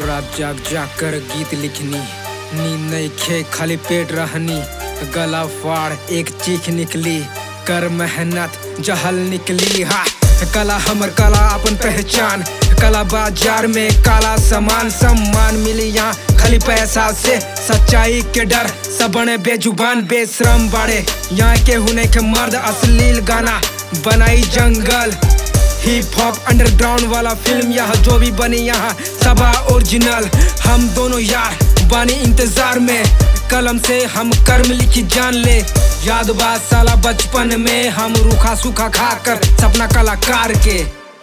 रात जाग जाग कर गीत लिखनी नींद नहीं खे खाली पेट रहनी गला फाड़ एक चीख निकली कर मेहनत जहल निकली हा कला हमर कला अपन पहचान कला बाजार में काला सामान सम्मान मिली यहाँ खाली पैसा से सच्चाई के डर सब बने बेजुबान बेशरम बाड़े यहाँ के हुने के मर्द अश्लील गाना बनाई जंगल हिप हॉप अंडरग्राउंड वाला फिल्म यह जो भी बनी यहाँ सबा ओरिजिनल हम दोनों यार बानी इंतजार में कलम से हम कर्म लिखी जान ले याद बा साला बचपन में हम रूखा सूखा खाकर सपना कलाकार के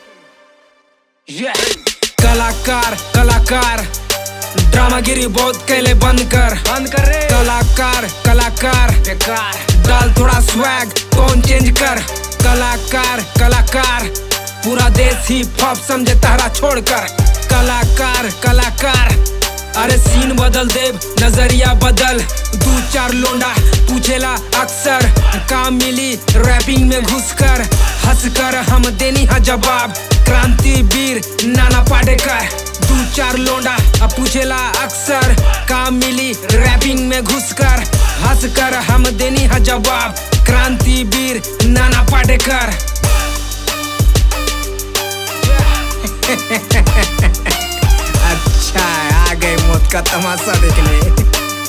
yeah. कलाकार कलाकार ड्रामागिरी बहुत कैले बंद कर बंद कर रे कलाकार कलाकार बेकार डाल थोड़ा स्वैग टोन चेंज कर कलाकार कलाकार पूरा देश ही हॉप समझे तारा छोड़कर कलाकार कलाकार अरे सीन बदल देव नजरिया बदल दू चार लोंडा पूछेला अक्सर काम मिली रैपिंग में घुसकर हंसकर हम देनी है जवाब क्रांति वीर नाना पाटेकर दू चार लोंडा अब पूछेला अक्सर काम मिली रैपिंग में घुसकर हंसकर हम देनी है जवाब क्रांति वीर नाना पाटेकर अच्छा आ गए मौत का तमाशा देखने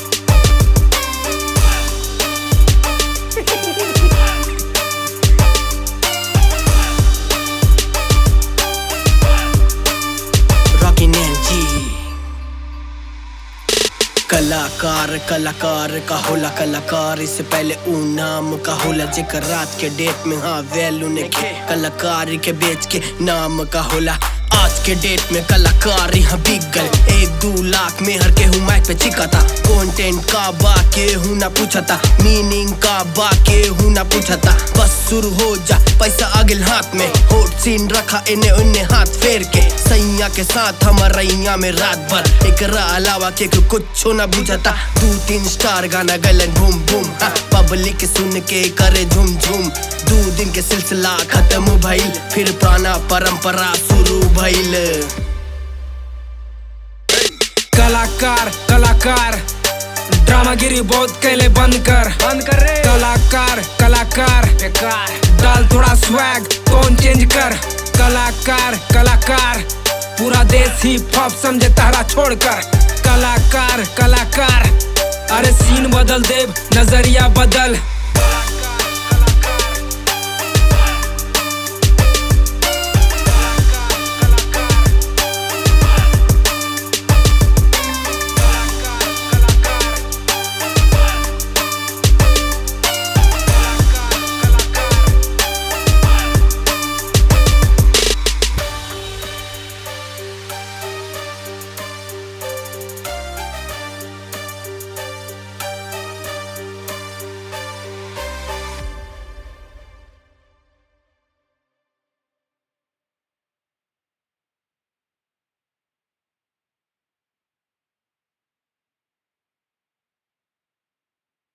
रॉकी जी कलाकार कलाकार का होला कलाकार इससे पहले ऊ नाम का होला जेकर रात के डेट में हाँ वैल्यू ने खे कलाकार के बेच के नाम का होला आज के डेट में कलाकार यहाँ बिक गए एक दो लाख में हर के हूँ माइक पे चिका था कंटेंट का बा के हूँ ना पूछा था मीनिंग का बा के हूँ ना पूछा था बस शुरू हो जा पैसा आगिल हाथ में होट सीन रखा इन्हें उन्हें हाथ फेर के सैया के साथ हमारा रैया में रात भर एक अलावा के कुछ ना बुझाता दो तीन स्टार गाना गलन घूम घूम हाँ, पब्लिक सुन के करे झूम झूम दो दिन के सिलसिला खत्म भइल फिर पुराना परंपरा शुरू भइल कलाकार कलाकार ड्रामागिरी बहुत कैले बंद कर बंद कर रे कलाकार कलाकार बेकार डाल थोड़ा स्वैग टोन चेंज कर कलाकार कलाकार पूरा देश ही हॉप समझे तारा छोड़कर कलाकार कलाकार अरे सीन बदल देव नजरिया बदल